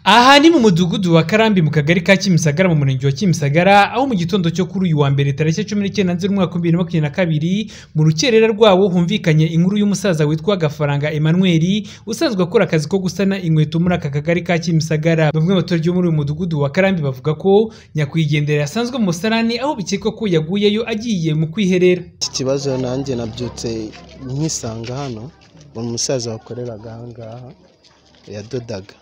aha ni mu mudugudu wa karambi mu kagari ka kimisagara mu murenge wa kimisagara aho mu gitondo cyo kuri uyu wa mbere tariki cumi n'icyenda nzeri umwaka wa bibiri na makumyabiri na kabiri mu rukerera rwawo humvikanye inkuru y'umusaza witwa gafaranga emmanuel usanzwe akora akazi ko gusana inkweto muri aka kagari ka kimisagara bamwe mu baturage bo muri uyu mudugudu wa karambi bavuga ko nyakwigendera yasanzwe mu musarani aho bikekwa ko yaguyeyo agiye mu kwiherera iki kibazo nanjye nabyutse nkisanga hano umusaza wakoreraga aha ngaha yadodaga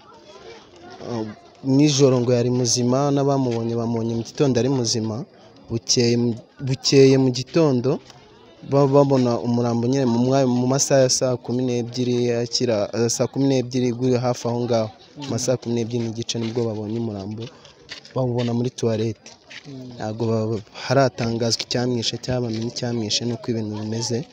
nijoro ngo yari muzima n'abamubonye bamubonye mu gitondo ari muzima bukeye mu gitondo baba babona umurambo nyine mu masaha ya saa kumi n'ebyiri yakira saa kumi n'ebyiri iguye hafi aho ngaho mu masaha kumi n'ebyiri n'igice nibwo babonye umurambo bawubona muri tuwarete ntabwo haratangazwa icyamwishe cyabamenye icyamwishe nuko ibintu bimeze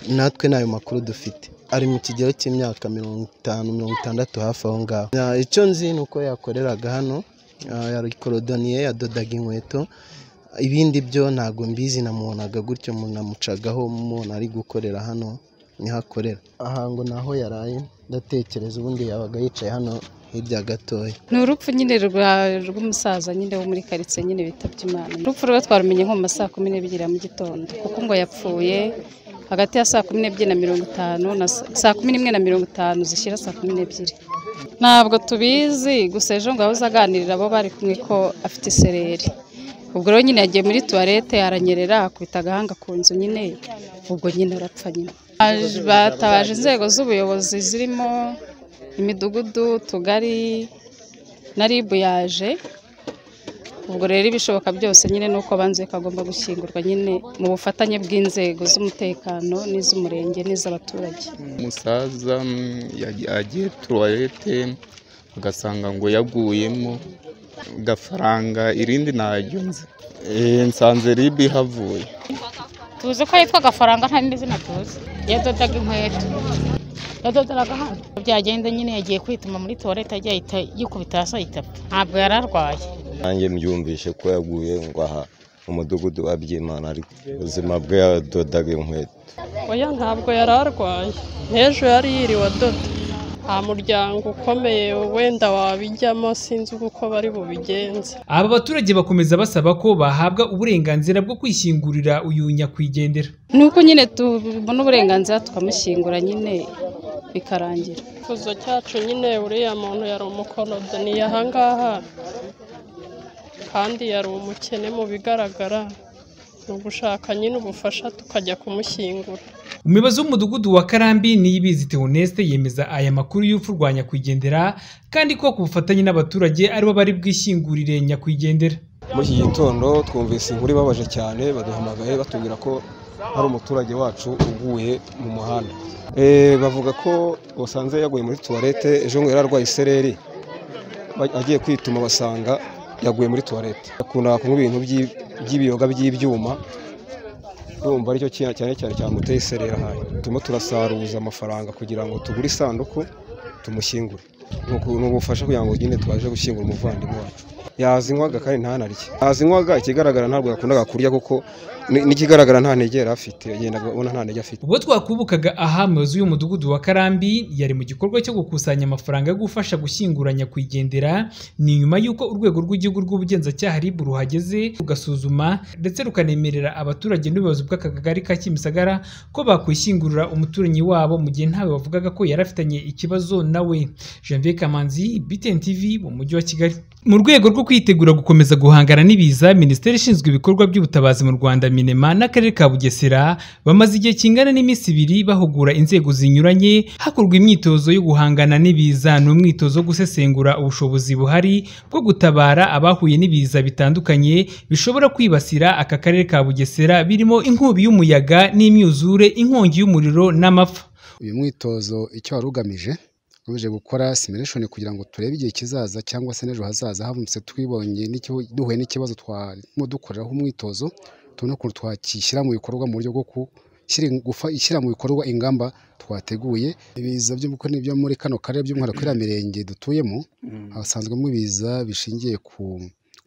natwe ntayo makuru dufite ari mu kigero cy'imyaka mirongo itanu mirongo itandatu hafi aho ngaho icyo nzi ni uko yakoreraga hano yarikodoniye yadodaga inkweto ibindi byo ntabwo mbizi namubonaga gutyo namucagaho umuntu ari gukorera hano niho akorera aha ngo naho yaraye ndatekereza ubundi yabaga yicaye hano hirya gatoya ni urupfu nyine rw'umusaza nyine wo muri karitsiye nyine bitabye imana urupfu rwe twarumenye nko mu ma saa kumi n'ebyiri mu gitondo kuko ngo yapfuye hagati ya saa kumi n'ebyiri na mirongo itanu na saa kumi n'imwe na mirongo itanu zishyira saa kumi n'ebyiri ntabwo tubizi gusa ejo ngo yahoze aganirira abo bari kumwe ko afite isereri ubwo rero nyine yagiye muri tuwarete aranyerera akubita agahanga ku nzu nyine ubwo nyine arapfa nyine batabaje inzego z'ubuyobozi zirimo imidugudu utugari na rib yaje ubwo rero ibishoboka byose nyine ni uko banzuye ko agomba gushyingurwa nyine mu bufatanye bw'inzego z'umutekano n'iz'umurenge n'iz'abaturage umusaza yagiye tuwarete ugasanga ngo yaguyemo gafaranga irindi ntaryo nzi nsanze ribi havuye tuzi ko yitwa gafaranga nta n'izina tuzi yadodaga inkweto yadodaga hano byagenda nyine yagiye kwituma muri tuwarete ajya yikubita hasi ahita ntabwo yari arwaye nanjye mbyumvishe ko yaguye ngo aha mu mudugudu wa byimana ariko ubuzima bwe yadodaga inkweto oya ntabwo yari arwaye n'ejo yari yiriwe adoda nta muryango ukomeye wenda wabijyamo sinzi uko bari bubigenze aba baturage bakomeza basaba ko bahabwa uburenganzira bwo kwishyingurira uyu nyakwigendera ni uko nyine tubona uburenganzira tukamushyingura nyine bikarangira ikuzo cyacu nyine uriya muntu yari umukorodoniye ahangaha kandi yari umukene mu bigaragara ni ugushaka nyine ubufasha tukajya kumushyingura umuyobozi w'umudugudu wa karambi niyibizi teoneste yemeza aya makuru y'urupfu rwa nyakwigendera kandi ko ku bufatanye n'abaturage aribo bari bwishyingurire nyakwigendera muri iki gitondo twumvise inkuru ibabaje cyane baduhamagaye batubwira ko hari umuturage wacu uguye mu muhanda bavuga ko basanze yaguye muri tuwarete ejo ngo yari arwaye isereri agiye kwituma basanga yaguye muri tuwarete akunda kunywa ibintu by'ibiyoga by'ibyuma urumva aricyo cyane cyane cyamuteye iserera hano turimo turasaruza amafaranga kugira ngo tugure isanduku tumushyingure ni ubufasha kugira ngo nyine tubashe gushyingura umuvandimwe wacu yazinywaga kandi ntanarye yazinywaga ikigaragara ntabwo yakundaga kurya kuko n'ikigaragara nta ntege yari afite yagendaga abona nta ntege afite ubwo twakubukaga aha umuyobozi w'umudugudu wa karambi yari mu gikorwa cyo gukusanya amafaranga yo gufasha gushyingura nyakwigendera ni nyuma y'uko urwego rw'igihugu rw'ubugenzacyaha rib ruhageze rugasuzuma ndetse rukanemerera abaturage n'ubuyobozi bw'aka kagari ka kimisagara ko bakwishyingurira umuturanyi wabo mu gihe ntawe bavugaga ko yari afitanye ikibazo nawe janvier kamanzi btn tv mu mujyi wa kigali mu rwego rwo kwitegura gukomeza guhangana n'ibiza minisiteri ishinzwe ibikorwa by'ubutabazi mu rwanda minema n'akarere ka bugesera bamaze igihe kingana n'iminsi ibiri bahugura inzego zinyuranye hakorwa imyitozo yo guhangana n'ibiza ni umwitozo wo gusesengura ubushobozi buhari bwo gutabara abahuye n'ibiza bitandukanye bishobora kwibasira aka karere ka bugesera birimo inkubi y'umuyaga n'imyuzure inkongi y'umuriro n'amapfa uyu mwitozo icyo wari ugamije tuje gukora simulation kugira ngo turebe igihe kizaza cyangwa se n'ejo hazaza havumutse twibonye duhuye n'ikibazo twarimo dukoreraho umwitozo tubona ukuntu twakishyira mu bikorwa mu buryo bwo gushyira mu bikorwa ingamba twateguye ibiza byo muri kano karere by'umwihariko iriya mirenge dutuyemo hasanzwemo ibiza bishingiye ku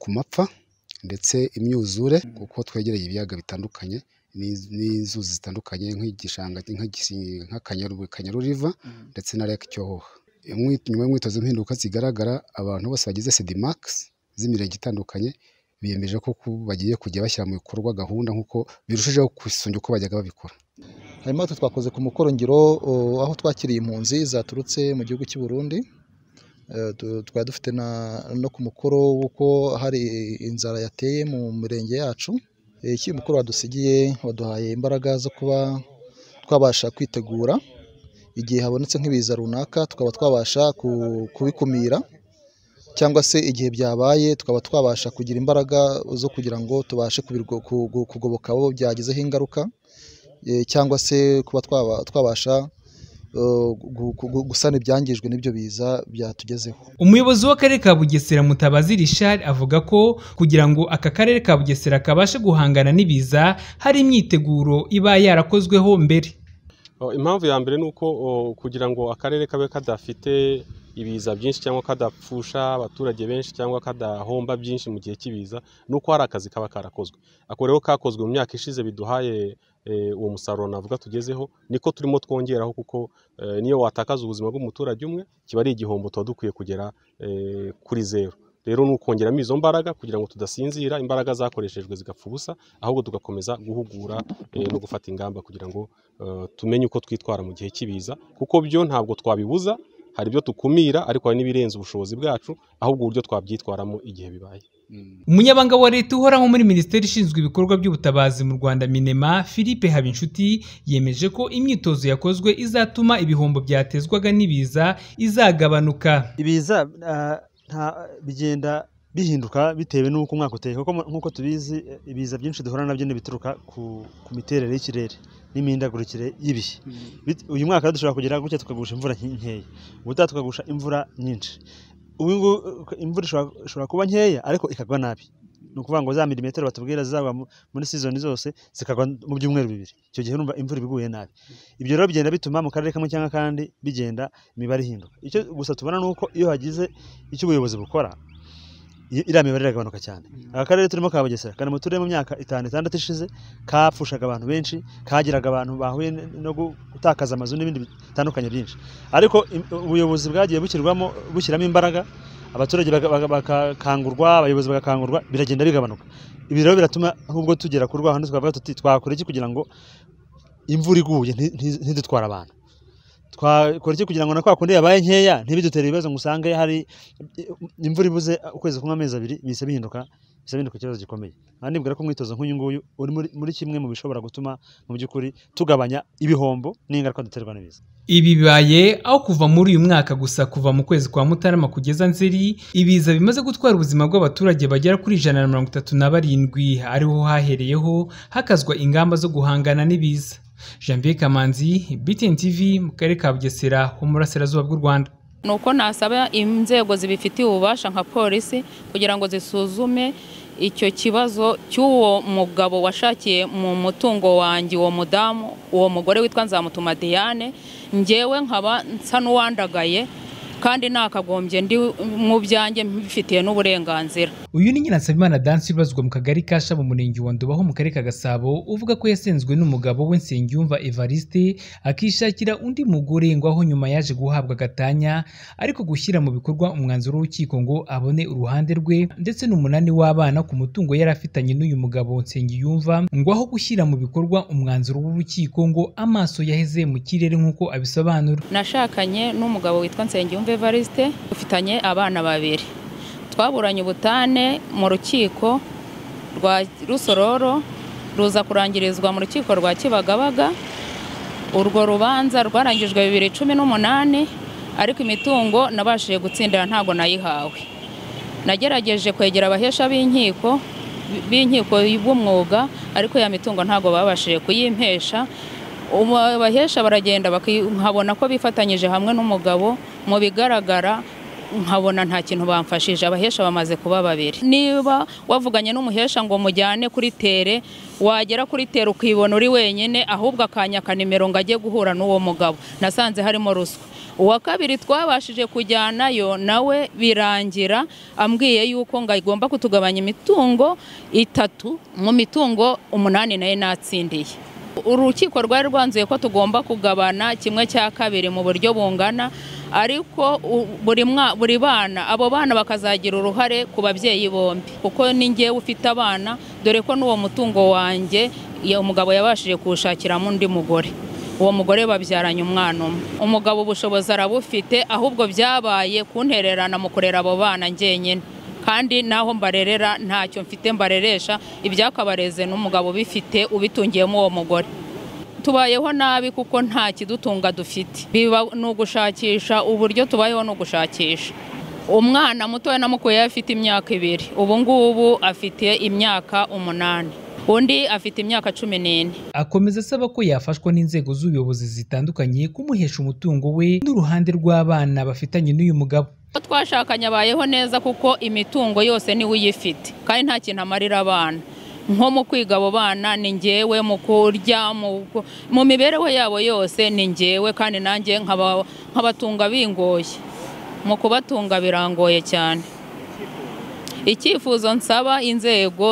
mapfa ndetse imyuzure kuko twegereye ibiyaga bitandukanye n'inzuzi zitandukanye nk'igishanga nk'akanyaru riva ndetse na lake cyohoha imwi- nyuma y'umwitozo impinduka zigaragara abantu bose bagize sedimagisi z'imirenge itandukanye biyemeje ko ku- bagiye kujya bashyira mu bikorwa gahunda nk'uko birushijeho kwisunga uko bajyaga babikora harimo atu twakoze ku mukorongiro o, aho twakiriye impunzi zaturutse mu gihugu cy'u Burundi Eh, tu- twari dufite na- no ku mukoro w'uko hari inzara yateye mu mirenge yacu Eh, iki mukoro wadusigiye waduhaye imbaraga zo kuba twabasha kwitegura igihe habonetse nk'ibiza runaka tukaba twabasha ku- kubikumira cyangwa se igihe byabaye tukaba twabasha kugira imbaraga zo kugira ngo tubashe kubirwo- ku- ku- kugoboka abo byagizeho ingaruka eh, cyangwa se kuba twaba- twabasha eh, gu- gu- gusana ibyangijwe n'ibyo biza byatugezeho umuyobozi w'akarere ka bugesera mutabazi rishari avuga ko kugira ngo aka karere ka bugesera kabashe guhangana n'ibiza hari imyiteguro iba yarakozweho mbere Oh, impamvu ya mbere ni uko oh, kugira ngo akarere kabe kadafite ibiza byinshi cyangwa kadapfusha abaturage benshi cyangwa kadahomba byinshi mu gihe cy'ibiza ni uko hari akazi kaba karakozwe ako rero kakozwe mu myaka ishize biduhaye eh, uwo musaruro navuga tugezeho niko turimo twongeraho kuko eh, niyo watakaza ubuzima bw'umuturage umwe kiba ari igihombo tuba dukwiye kugera eh, kuri zeru rero ni ukongeramo izo mbaraga kugira ngo tudasinzira imbaraga zakoreshejwe zigapfa ubusa ahubwo tugakomeza guhugura eh, no gufata ingamba kugira ngo eh, tumenye uko twitwara mu gihe cy'ibiza kuko byo ntabwo twabibuza hari ibyo tukumira ariko hari n'ibirenze ubushobozi bwacu ahubwo uburyo twabyitwaramo igihe bibaye umunyabanga wa leta uhoraho muri minisiteri ishinzwe ibikorwa by'ubutabazi mu rwanda minema philippe habinshuti yemeje ko imyitozo yakozwe izatuma ibihombo byatezwaga n'ibiza izagabanuka ibiza ah, nta- bigenda bihinduka bitewe n'uko umwaka uteye kuko mu- nk'uko tubizi eh, ibiza byinshi duhura nabyo ni bituruka ku, ku miterere y'ikirere n'imihindagurikire y'ibihe Bit- uyu mwaka rero dushobora kugira gutya tukagusha imvura nke- nkeya ubutaha tukagusha imvura nyinshi ubu ngubu eh, imvura ishobora- ishobora kuba nkeya ariko ikagwa nabi ni ukuvuga ngo za milimetero batubwira zizagwa mu- muri sizoni zose zikagwa mu byumweru bibiri icyo gihe urumva imvura iba iguye nabi ibyo rero bigenda bituma mu karere kamwe cyangwa akandi bigenda imibare ihinduka icyo gusa tubona ni uko iyo hagize icyo ubuyobozi bukora i- iriya mibare iragabanuka cyane aka karere turimo ka Bugesera kari mu turere mu myaka itanu itandatu ishize kapfushaga abantu benshi kagiraga abantu bahuye n- no gu- gutakaza amazu n'ibindi bitandukanye byinshi ariko im- ubuyobozi bwagiye bushyirwamo bushyiramo imbaraga abaturage baga- baga- bagakangurwa abayobozi bagakangurwa biragenda bigabanuka ibi rero biratuma nk'ubwo tugera ku rwahano twavuga tuti twakora iki kugira ngo imvura iguye nti- nti- ntidutwara abantu twakora iki kugira ngo na kwa kundi yabaye nkeya ntibidutere ibibazo ngo usange hari imvura ibuze ukwezi kumwe amezi abiri bihise bihinduka bihise bihinduka ikibazo gikomeye aha nibwira ko umwitozo nk'uyu nguyu uri muri- muri kimwe mu bishobora gutuma mu by'ukuri tugabanya ibihombo n'ingaruka duterwa n'ibiza Ibi bibaye aho kuva muri uyu mwaka gusa kuva mu kwezi kwa Mutarama kugeza Nzeri ibiza bimaze gutwara ubuzima bw'abaturage bagera kuri ijana na mirongo itatu na barindwi ariho hahereyeho hakazwa ingamba zo guhangana n'ibiza Jean Pierre Kamanzi BTN TV mu karere ka Bugesera ho mu burasirazuba bw'u Rwanda ni uko nasaba inzego zibifitiye ububasha nka polisi kugira ngo zisuzume icyo kibazo cy'uwo mugabo washakiye mu mutungo wanjye uwo mudamu uwo mugore witwa nzamutuma diane ngewe nkaba nsa n'uwandagaye kandi nakagombye ndi mu byanjye mbifitiye n'uburenganzira uyu ni nyina Nsabimana Dance ubazwa mu kagari ka Shaba mu murenge wa Nduba ho mu karere ka Gasabo uvuga ko yasenzwe n'umugabo we Nsengiyumva Evariste akishakira undi mugore ngo aho nyuma yaje guhabwa agatanya ariko gushyira mu bikorwa umwanzuro w'urukiko ngo abone uruhande rwe ndetse n'umunani w'abana ku mutungo yari afitanye n'uyu mugabo Nsengiyumva ngo aho gushyira mu bikorwa umwanzuro w'urukiko ngo amaso yaheze mu kirere nk'uko abisobanura nashakanye n'umugabo witwa Nsengiyumva Evariste ufitanye abana babiri twaburanye ubutane mu rukiko rwa Rusororo ruza kurangirizwa mu rukiko rwa Kibagabaga urwo rubanza rwarangijwe bibiri cumi n'umunani ariko imitungo nabashije gutsindira ntago nayihawe nagerageje kwegera abahesha b'inkiko b'inkiko b'umwuga ariko ya mitungo ntago babashije kuyimpesha ubu abahesha baragenda baki- nkabona ko bifatanyije hamwe n'umugabo mu bigaragara nkabona nta kintu bamfashije abahesha bamaze kuba babiri niba wavuganye n'umuhesha ngo mujyane kuri tere wagera kuri tere ukibona uri wenyine ahubwo akanyaka nimero ngo ajye guhura n'uwo mugabo nasanze harimo ruswa uwa kabiri twabashije kujyanayo nawe birangira ambwiye yuko ngo agomba kutugabanya imitungo itatu mu mitungo umunani nayo natsindiye urukiko rwari rwanzuye ko tugomba kugabana kimwe cya kabiri mu buryo bungana ariko u- buri mwa- buri bana abo bana bakazagira uruhare ku babyeyi bombi kuko ni njyewe ufite abana dore ko n'uwo mutungo wanjye ya- umugabo yabashije kuwushakiramo undi mugore uwo mugore babyaranye umwana umwe umugabo ubushobozi arabufite ahubwo byabaye kuntererana mu kurera abo bana njyenyine kandi naho mbarerera ntacyo mfite mbareresha ibyakabareze n'umugabo ubifite ubitungiyemo uwo mugore tubayeho nabi kuko nta kidutunga dufite biba ni ugushakisha uburyo tubayeho ni ugushakisha umwana mutoya namukuye afite imyaka ibiri ubu ngubu afite imyaka umunani undi afite imyaka cumi n'ine akomeza asaba ko yafashwa n'inzego z'ubuyobozi zitandukanye kumuhesha umutungo we n'uruhande rw'abana bafitanye n'uyu mugabo Uwo twashakanye abayeho neza kuko imitungo yose niwe uyifite kandi nta kintu amarira abana nko mu kwiga abo bana ni ngewe mu kurya mu ku- mu mibereho yabo yose ni ngewe kandi nanjye nkaba- nkabatunga bingoye mu kubatunga birangoye cyane icyifuzo nsaba inzego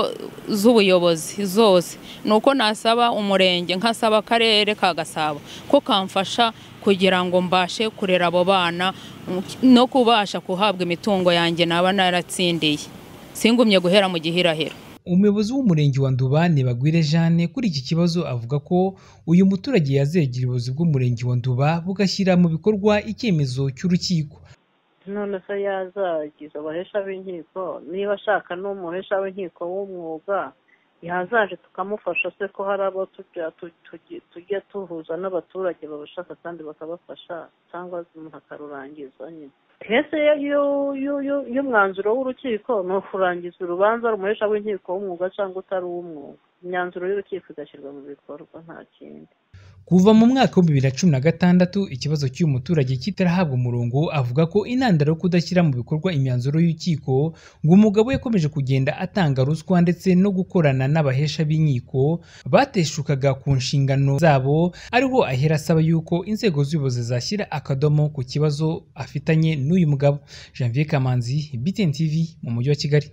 z'ubuyobozi zose ni uko nasaba umurenge nkasaba akarere ka gasabo ko kamfasha kugira ngo mbashe kurera abo bana no kubasha kuhabwa imitungo yanjye naba naratsindiye singumye guhera mu gihirahiro umuyobozi w'umurenge wa ndubane bagwire jane kuri iki kibazo avuga ko uyu muturage yazegera ubuyobozi bw'umurenge wa nduba bugashyira mu bikorwa icyemezo cy'urukiko none se yazagiza abahesha b'inkiko niba ashaka n'umuhesha w'inkiko w'umwuga yazaje tukamufasha se ko hari abo tujya tu- tugi- tujya tuhuza n'abaturage babashaka kandi bakabafasha cyangwa umuntu akarurangiza nyine hese y'u- y'u- y'u- y'umwanzuro w'urukiko ni ukurangiza urubanza rumuhesha w'inkiko w'umwuga cyangwa utari uw'umwuga imyanzuro y'urukiko igashyirwa mu bikorwa nta kindi kuva mu mwaka wa bibiri na cumi na gatandatu ikibazo cy'uyu muturage kitarahabwa umurongo avuga ko intandaro yo kudashyira mu bikorwa imyanzuro y'urukiko ngo umugabo we yakomeje kugenda atanga ruswa ndetse no gukorana n'abahesha b'inkiko bateshukaga ku nshingano zabo ariho ahera asaba yuko inzego z'ubuyobozi zashyira akadomo ku kibazo afitanye n'uyu mugabo Janvier Kamanzi BTN TV mu mujyi wa Kigali